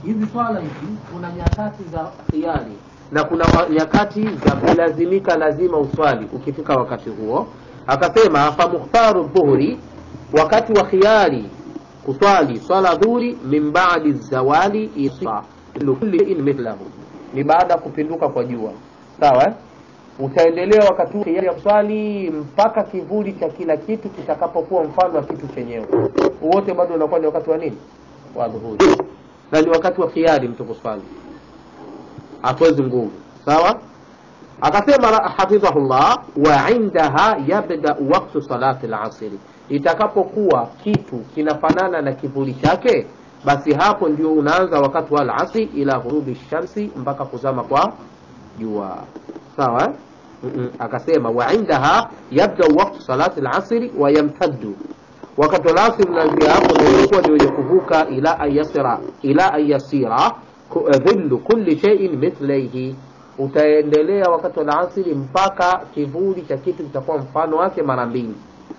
hizi swala hizi kuna nyakati za khiari na kuna wa- nyakati za kulazimika lazima uswali ukifika wakati huo akasema famukhtaru dhuhuri wakati wa khiari kuswali swala dhuhuri min badi zawali isa kulli mithlahu ni baada ya kupinduka kwa jua sawa eh? utaendelea wakati huu khiari ya kuswali mpaka kivuli cha kila kitu kitakapokuwa mfano wa kitu chenyewe wote bado unakuwa ni wakati wa nini wa dhuhuri na ni wakati wa khiari mtu kuswali hatuwezi nguvu sawa akasema ra- hafidhahullah wa indaha yabda waktu salati lasiri itakapokuwa kitu kinafanana na kivuli chake basi hapo ndio unaanza wakati wa alasri ila ghurubi shamsi mpaka kuzama kwa jua sawa eh? Mm-mm. akasema wa indaha yabda waktu salati lasiri wa yamtaddu wakati wa alasri unaanzia hapo na ilikuwa ni wenye kuvuka ila an yasira ila an yasira ku- dhillu kulli shay'in mithlaihi utaendelea wakati wa alasiri mpaka kivuli cha kitu kitakuwa mfano wake mara mbili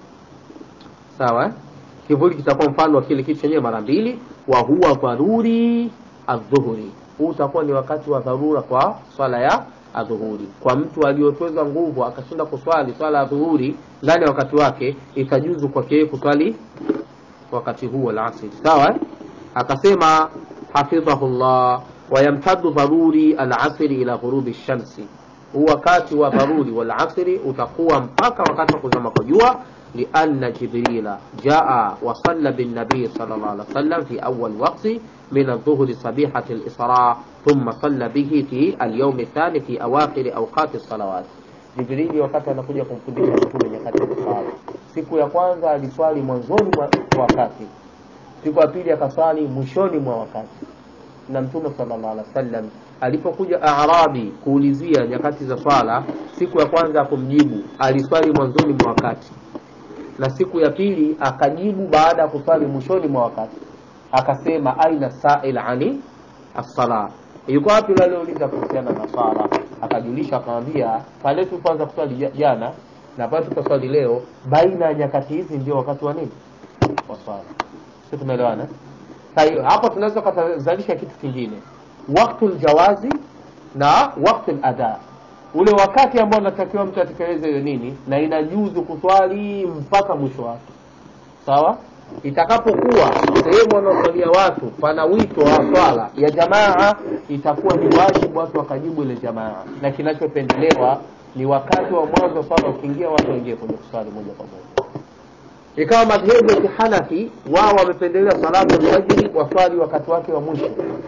sawa eh? kivuli kitakuwa mfano wa kile kitu chenyewe mara mbili wa huwa dharuri adhuhuri huu utakuwa ni wakati wa dharura kwa swala ya adhuhuri kwa mtu aliyotweza nguvu akashinda kuswali swala ya dhuhuri ndani ya wakati wake itajuzu kwake yeye kuswali wakati huo alasiri sawa eh? akasema hafidhahullah wayamtaddu dharuri alasiri ila ghurubi shamsi huu wakati wa dharuri walasiri utakuwa mpaka wakati wa kuzama kwa jua لأن جبريل جاء وصلى بالنبي صلى الله عليه وسلم في أول وقت من الظهر صبيحة الإسراء ثم صلى به في اليوم الثاني في أواخر أوقات الصلوات Jibrili wakati anakuja kumfundisha mtume nyakati za swala, siku ya kwanza aliswali mwanzoni mwa wakati, siku ya pili akaswali mwishoni mwa wakati. Na mtume sallallahu alaihi wasallam alipokuja Arabi kuulizia nyakati za swala, siku ya kwanza akumjibu aliswali mwanzoni mwa wakati, na siku ya pili akajibu baada ya kuswali mwishoni mwa wakati, akasema aina sail ani as-sala, yuko wapi yule aliyeuliza kuhusiana na swala? Akajulisha akamwambia, pale tulipoanza kuswali ja- jana na pale tukaswali leo, baina ya nyakati hizi ndio wakati wa nini wa swala. Sio, tumeelewana? Kwa hiyo hapo tunaweza kutazalisha kitu kingine, waktul jawazi na waktul ada, ule wakati ambao unatakiwa mtu atekeleze hiyo nini, na inajuzu kuswali mpaka mwisho wake. Sawa, itakapokuwa sehemu wanaoswalia watu pana wito wa swala ya jamaa, itakuwa ni wajibu watu wakajibu ile jamaa, na kinachopendelewa ni wakati wa mwanzo wa swala ukiingia, watu waingie kwenye kuswali moja kwa moja ikawa madhehebu ya kihanafi wao wamependelea salatu alfajiri waswali wakati wake wa mwisho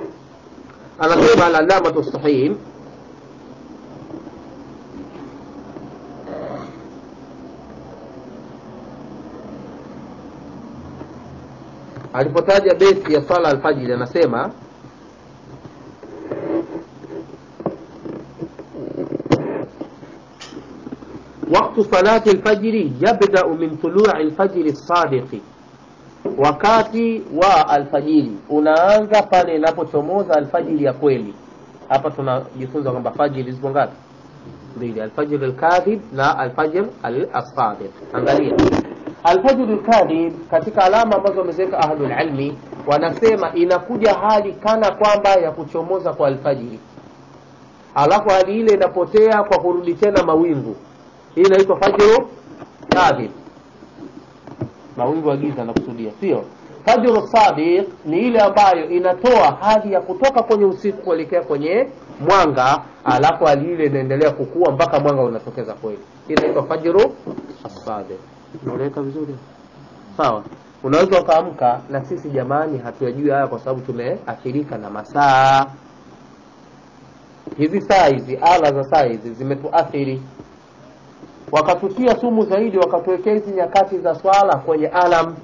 anasema alallamatu sahih alipotaja beti ya swala alfajiri anasema وقت صلاة الفجر يبدأ من طلوع الفجر الصادق wakati wa alfajiri unaanza pale inapochomoza alfajiri ya kweli hapa tunajifunza kwamba fajiri zipo ngapi mbili alfajr alkadhib na alfajr alsadiq angalia alfajr alkadhib katika alama ambazo wameziweka ahlul ilmi wanasema inakuja hali kana kwamba ya kuchomoza kwa alfajiri alafu hali ile inapotea kwa kurudi tena mawingu hii inaitwa fajru kadhib mawingu ya giza nakusudia sio fajru sadiq ni ile ambayo inatoa hali ya kutoka kwenye usiku kuelekea kwenye mwanga alafu hali ile inaendelea kukua mpaka mwanga unatokeza kweli hii inaitwa fajru sadiq unaeleweka vizuri sawa unaweza ukaamka na sisi jamani hatuyajui haya kwa sababu tumeathirika na masaa hizi saa hizi ala za saa hizi zimetuathiri wakatutia sumu zaidi wakatuwekea hizi nyakati za swala kwenye alam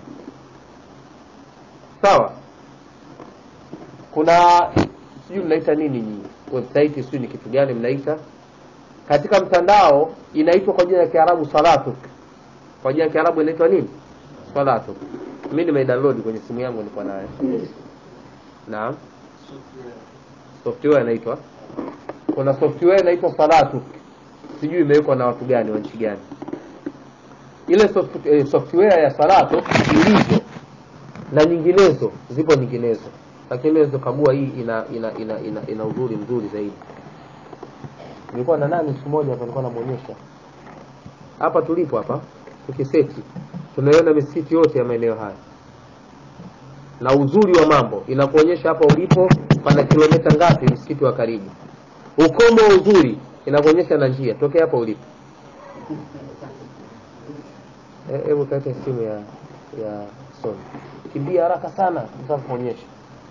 sawa kuna sijui mnaita nini nyinyi website sijui ni kitu gani mnaita katika mtandao inaitwa kwa jina la kiarabu salatuk kwa jina la kiarabu inaitwa nini salatuk mi nimeidownload kwenye simu yangu niko nayo naam software inaitwa kuna software inaitwa salatuk sijui imewekwa na watu gani wa nchi gani ile soft, eh, software ya salatu ilivyo na nyinginezo zipo nyinginezo lakini unaweza kagua hii ina ina ina, ina, ina uzuri mzuri zaidi nilikuwa na nani siku moja hapa nilikuwa namuonyesha hapa tulipo hapa tukiseti tunaiona misikiti yote ya maeneo haya na uzuri wa mambo inakuonyesha hapa ulipo pana kilomita ngapi msikiti wa karibu ukomo wa uzuri inakuonyesha na njia tokea hapa ulipo Eh, hebu kaweke simu ya ya Sony kimbia haraka sana nitakuonyesha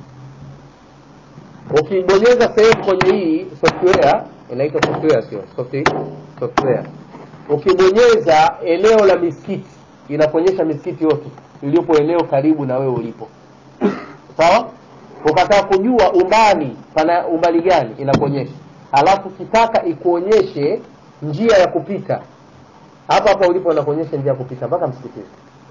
ukibonyeza sehemu kwenye hii software inaitwa software sio software software ukibonyeza eneo la misikiti inakuonyesha misikiti yote iliyopo eneo karibu na wewe ulipo sawa ukataka kujua umbali pana umbali gani inakuonyesha alafu ukitaka ikuonyeshe njia ya kupita hapa hapa ulipo inakuonyesha njia ya kupita mpaka msikitini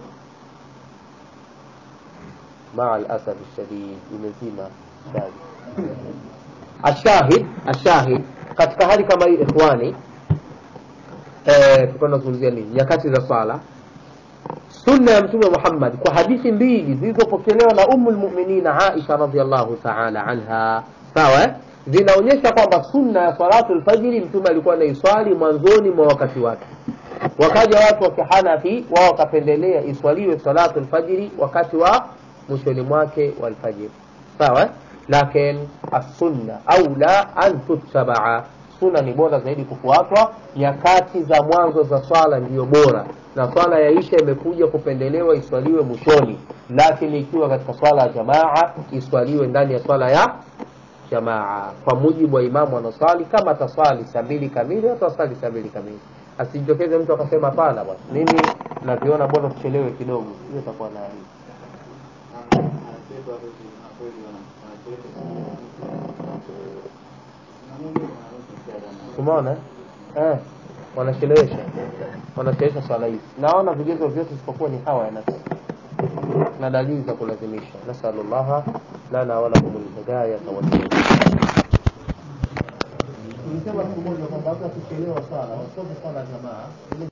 maa alasafi shadid imezima shadi ashahid ashahid katika hali kama hii ikhwani eh, tulikuwa tunazungumzia nini nyakati za swala sunna ya mtume Muhammad kwa hadithi mbili zilizopokelewa na ummu lmuminina Aisha radhiallahu taala anha sawa eh? zinaonyesha kwamba sunna ya salatu lfajiri mtume alikuwa anaiswali mwanzoni mwa wakati wake wakaja watu wa kihanafi wao wakapendelea iswaliwe salatu lfajiri wakati wa mwishoni mwake wa alfajiri sawa eh? lakin assunna aula an tuttabaa sunna ni bora zaidi kufuatwa nyakati za mwanzo za swala ndiyo bora na swala ya isha imekuja kupendelewa iswaliwe mwishoni lakini ikiwa katika swala ya jamaa iswaliwe ndani ya swala ya jamaa kwa mujibu wa imamu anaswali kama ataswali saa mbili kamili ataswali saa mbili kamili asijitokeze mtu akasema hapana bwana mimi naviona bora tuchelewe kidogo hiyo itakuwa na aibu umeona eh wanachelewesha wanachelewesha swala hizi naona vigezo vyote isipokuwa ni hawa ya nafsi na dalili za kulazimisha nasalullaha lana walakum lhidayata waltawfiq tulisema siku moja kwamba hata kuchelewa swala wasome swala jamaa